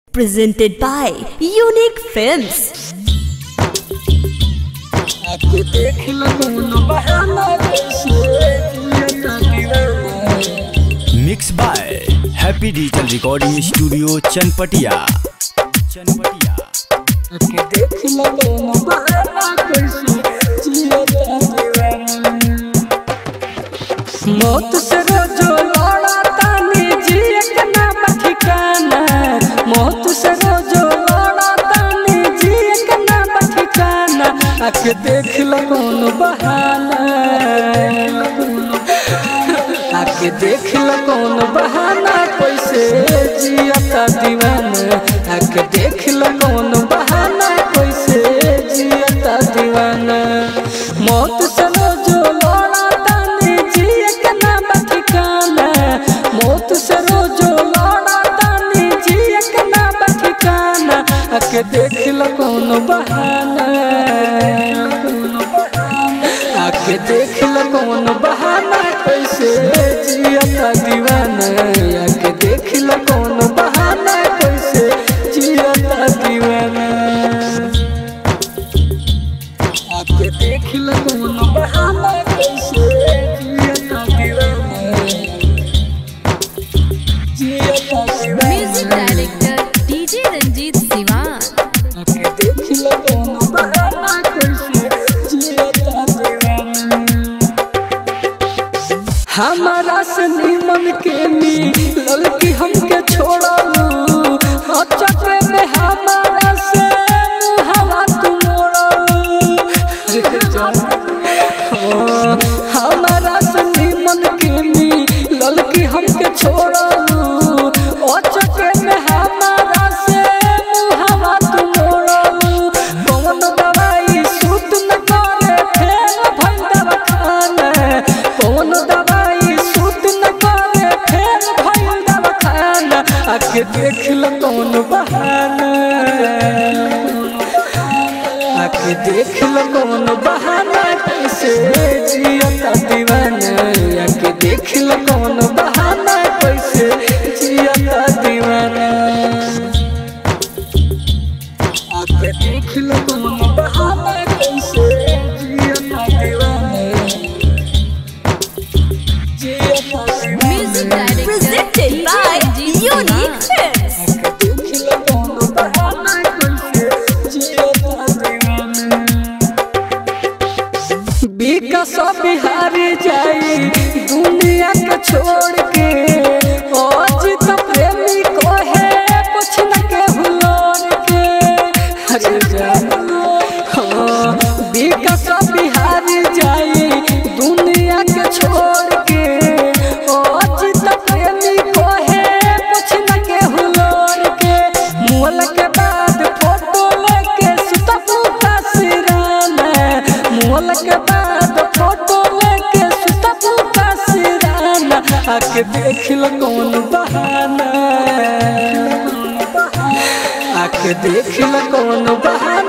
presented by Unique Films. आके देख लगून बहाना कैसे जियता दीवाना mix by happy digital recording studio Chanpatia Chanpatia आके देख लगून बहाना कैसे जियता दीवाना मौत से रोजो लड़ा तानी जिए के नाम ठिकाना मौत से रोजो लड़ा तानी जिए के नाम ठिकाना आके देख लगून बहाना आके देख लगून बहाना कैसे जियता दीवाना आके देख लगून बहाना कैसे जियता दीवाना मौत से रोजो लड़ा तानी जिए के नाम ठिकाना मौत से रोजो लड़ा तानी जिए के नाम ठिकाना आके देख लगून बहाना आके देख लगून बहाना कैसे जियता दीवाना आके देख लगून बहाना कैसे जियता दीवाना आके देख लगून बहाना कैसे जियता दीवाना जियता Music दीवाना director DJ Ranjit Siwan. आके देख लगून बहाना कैसे जियता दीवाना हमारा से निमन के नी लड़की हमके छोड़लू अचके में हमारा से हवा तू मोड़लू हमारा से निमन के नी लड़की हमके छोड़लू अचके में हमारा से हवा तू मोड़लू कौन दवाई सूत न करे फेल भंडा खाना कौन दवाई सूत न करे फेल भंडा खाना आके देख ल कौन बहाना आके देख ल कौन बहाना कैसे जियता दीवाना आके देख ल कौन बहाना कैसे जियता दीवाना आके देख ल कौन बहाना कैसे जियता दीवाना जियता Music दीवाना director Presented DJ by Ranjit Unique Siwan. Films. आके देख ल कौन बहाना कैसे जियता दीवाना विकास बिहारी जाई दुनिया के छोड़ के आज तो प्रेमी को है कुछ न के हुलोर के अरे जान हाँ विकास बिहारी जाई दुनिया के छोड़ के आज तो प्रेमी को है कुछ न के हुलोर के मोल के बाद फोटो लेके सुता पुता सिराना मोल के बाद फोटो लेके सुता पुता सिराना आके देख ल कौन बहाना आके देख ल कौन बहाना